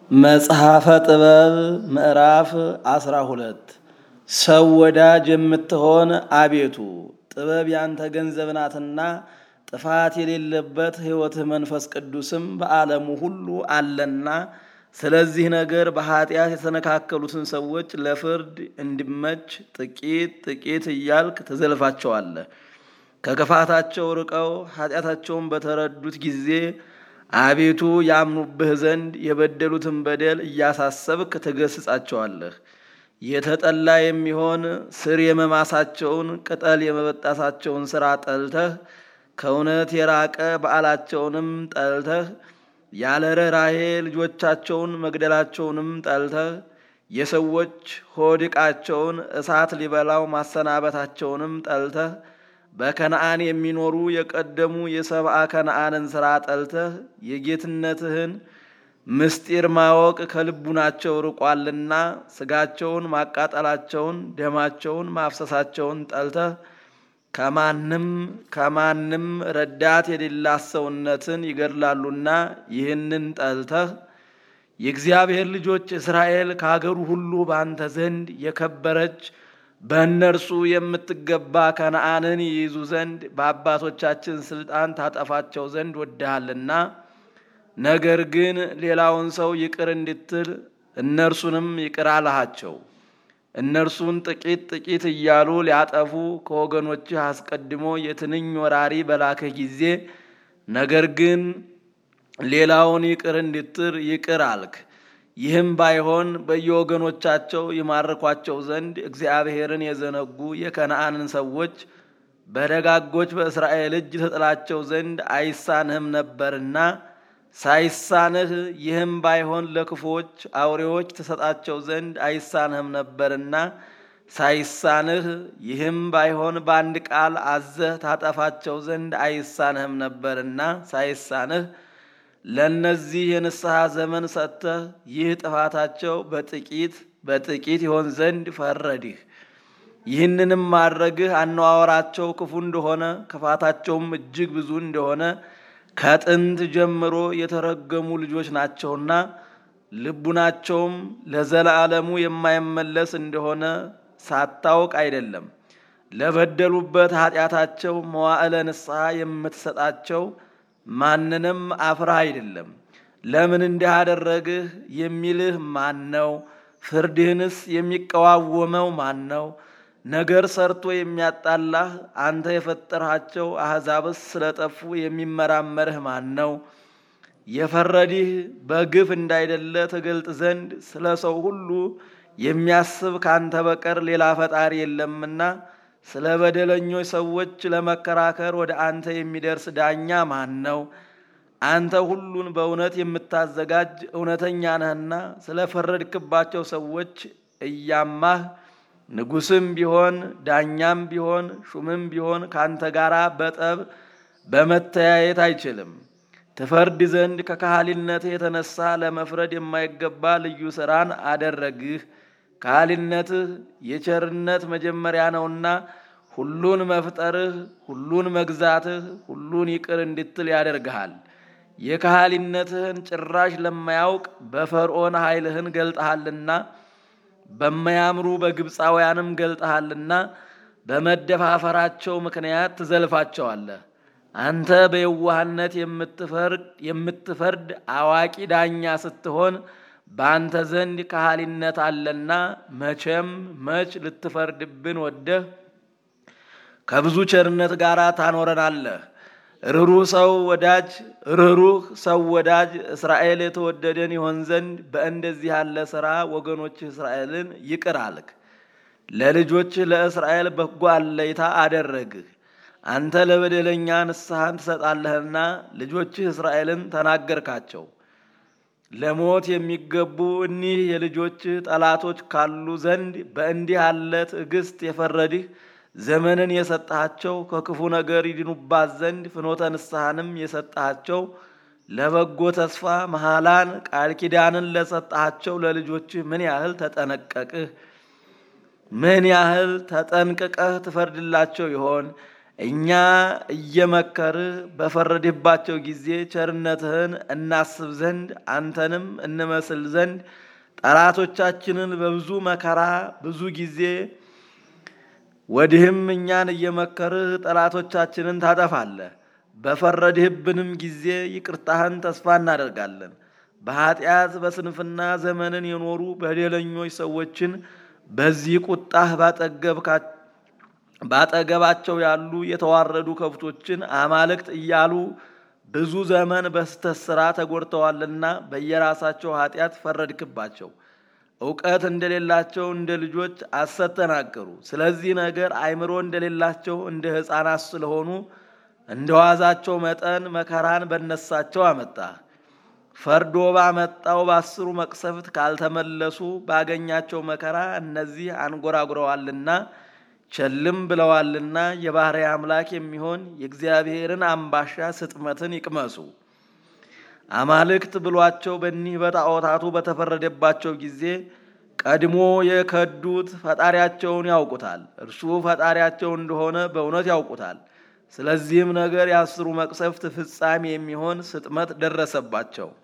መጽሐፈ ጥበብ ምዕራፍ አስራ ሁለት ሰው ወዳጅ የምትሆን አቤቱ ጥበብ ያንተ ገንዘብ ናትና ጥፋት የሌለበት ሕይወትህ መንፈስ ቅዱስም በዓለሙ ሁሉ አለና ስለዚህ ነገር በኃጢአት የተነካከሉትን ሰዎች ለፍርድ እንዲመች ጥቂት ጥቂት እያልክ ትዘልፋቸዋለህ። ከክፋታቸው ርቀው ኃጢአታቸውን በተረዱት ጊዜ አቤቱ ያምኑብህ ዘንድ የበደሉትን በደል እያሳሰብክ ትገስጻቸዋለህ። የተጠላ የሚሆን ስር የመማሳቸውን ቅጠል የመበጣሳቸውን ሥራ ጠልተህ ከእውነት የራቀ በዓላቸውንም ጠልተህ ያለ ርኅራኄ ልጆቻቸውን መግደላቸውንም ጠልተህ የሰዎች ሆድ ዕቃቸውን እሳት ሊበላው ማሰናበታቸውንም ጠልተህ በከነአን የሚኖሩ የቀደሙ የሰብአ ከነአንን ሥራ ጠልተህ የጌትነትህን ምስጢር ማወቅ ከልቡናቸው ርቋልና ሥጋቸውን ማቃጠላቸውን ደማቸውን ማፍሰሳቸውን ጠልተህ ከማንም ከማንም ረዳት የሌላት ሰውነትን ይገድላሉና ይህንን ጠልተህ የእግዚአብሔር ልጆች እስራኤል ከአገሩ ሁሉ በአንተ ዘንድ የከበረች በእነርሱ የምትገባ ከነአንን ይይዙ ዘንድ በአባቶቻችን ሥልጣን ታጠፋቸው ዘንድ ወድሃልና። ነገር ግን ሌላውን ሰው ይቅር እንድትል እነርሱንም ይቅር አልሃቸው። እነርሱን ጥቂት ጥቂት እያሉ ሊያጠፉ ከወገኖችህ አስቀድሞ የትንኝ ወራሪ በላከህ ጊዜ ነገር ግን ሌላውን ይቅር እንድትል ይቅር አልክ። ይህም ባይሆን በየወገኖቻቸው ይማርኳቸው ዘንድ እግዚአብሔርን የዘነጉ የከነአንን ሰዎች በደጋጎች በእስራኤል እጅ ተጥላቸው ዘንድ አይሳንህም ነበርና ሳይሳንህ ይህም ባይሆን ለክፉዎች አውሬዎች ተሰጣቸው ዘንድ አይሳንህም ነበርና ሳይሳንህ ይህም ባይሆን በአንድ ቃል አዘህ ታጠፋቸው ዘንድ አይሳንህም ነበርና ሳይሳንህ ለእነዚህ የንስሐ ዘመን ሰጥተህ ይህ ጥፋታቸው በጥቂት በጥቂት ይሆን ዘንድ ፈረድህ። ይህንንም ማድረግህ አነዋወራቸው ክፉ እንደሆነ ክፋታቸውም እጅግ ብዙ እንደሆነ ከጥንት ጀምሮ የተረገሙ ልጆች ናቸውና ልቡናቸውም ለዘላለሙ የማይመለስ እንደሆነ ሳታውቅ አይደለም። ለበደሉበት ኃጢአታቸው መዋዕለ ንስሐ የምትሰጣቸው ማንንም አፍረህ አይደለም። ለምን እንዲህ አደረግህ የሚልህ ማን ነው? ፍርድህንስ የሚቀዋወመው ማን ነው? ነገር ሰርቶ የሚያጣላህ አንተ የፈጠርሃቸው አሕዛብስ ስለጠፉ የሚመራመርህ ማን ነው? የፈረዲህ በግፍ እንዳይደለ ትገልጥ ዘንድ ስለ ሰው ሁሉ የሚያስብ ካንተ በቀር ሌላ ፈጣሪ የለምና ስለ በደለኞች ሰዎች ለመከራከር ወደ አንተ የሚደርስ ዳኛ ማን ነው? አንተ ሁሉን በእውነት የምታዘጋጅ እውነተኛ ነህና ስለ ፈረድክባቸው ሰዎች እያማህ ንጉሥም ቢሆን ዳኛም ቢሆን ሹምም ቢሆን ካንተ ጋር በጠብ በመተያየት አይችልም። ትፈርድ ዘንድ ከካህሊነትህ የተነሳ ለመፍረድ የማይገባ ልዩ ሥራን አደረግህ። ካህሊነትህ የቸርነት መጀመሪያ ነውና ሁሉን መፍጠርህ፣ ሁሉን መግዛትህ፣ ሁሉን ይቅር እንድትል ያደርግሃል። የካህሊነትህን ጭራሽ ለማያውቅ በፈርዖን ኃይልህን ገልጠሃልና በማያምሩ በግብፃውያንም ገልጠሃልና በመደፋፈራቸው ምክንያት ትዘልፋቸዋለህ። አንተ በየዋህነት የምትፈርድ አዋቂ ዳኛ ስትሆን በአንተ ዘንድ ካህሊነት አለና መቼም መች ልትፈርድብን ወደህ ከብዙ ቸርነት ጋር ታኖረናለህ። ርኅሩህ ሰው ወዳጅ ርኅሩህ ሰው ወዳጅ እስራኤል የተወደደን ይሆን ዘንድ በእንደዚህ ያለ ሥራ ወገኖችህ እስራኤልን ይቅር አልክ። ለልጆችህ ለእስራኤል በጎ አለይታ አደረግህ። አንተ ለበደለኛ ንስሐን ትሰጣለህና ልጆችህ እስራኤልን ተናገርካቸው። ለሞት የሚገቡ እኒህ የልጆችህ ጠላቶች ካሉ ዘንድ በእንዲህ ያለ ትዕግስት የፈረድህ ዘመንን የሰጣቸው ከክፉ ነገር ይድኑባት ዘንድ ፍኖተ ንስሐንም የሰጣቸው ለበጎ ተስፋ መሐላን ቃል ኪዳንን ለሰጣቸው ለልጆችህ ምን ያህል ተጠነቀቅህ? ምን ያህል ተጠንቅቀህ ትፈርድላቸው ይሆን? እኛ እየመከርህ በፈረድህባቸው ጊዜ ቸርነትህን እናስብ ዘንድ አንተንም እንመስል ዘንድ ጠላቶቻችንን በብዙ መከራ ብዙ ጊዜ ወዲህም እኛን እየመከርህ ጠላቶቻችንን ታጠፋለህ። በፈረድህብንም ጊዜ ይቅርታህን ተስፋ እናደርጋለን። በኃጢአት በስንፍና ዘመንን የኖሩ በደለኞች ሰዎችን በዚህ ቁጣህ ባጠገባቸው ያሉ የተዋረዱ ከብቶችን አማልክት እያሉ ብዙ ዘመን በስተት ሥራ ተጎድተዋልና በየራሳቸው ኃጢአት ፈረድክባቸው። እውቀት እንደሌላቸው እንደ ልጆች ሐሰት ተናገሩ። ስለዚህ ነገር አእምሮ እንደሌላቸው እንደ ሕፃናት ስለሆኑ እንደ ዋዛቸው መጠን መከራን በነሳቸው አመጣ። ፈርዶ ባመጣው በአስሩ መቅሰፍት ካልተመለሱ ባገኛቸው መከራ እነዚህ አንጎራጉረዋልና ቸልም ብለዋልና የባሕርይ አምላክ የሚሆን የእግዚአብሔርን አምባሻ ስጥመትን ይቅመሱ። አማልክት ብሏቸው በኒህ በጣዖታቱ በተፈረደባቸው ጊዜ ቀድሞ የከዱት ፈጣሪያቸውን ያውቁታል። እርሱ ፈጣሪያቸው እንደሆነ በእውነት ያውቁታል። ስለዚህም ነገር የአስሩ መቅሰፍት ፍጻሜ የሚሆን ስጥመት ደረሰባቸው።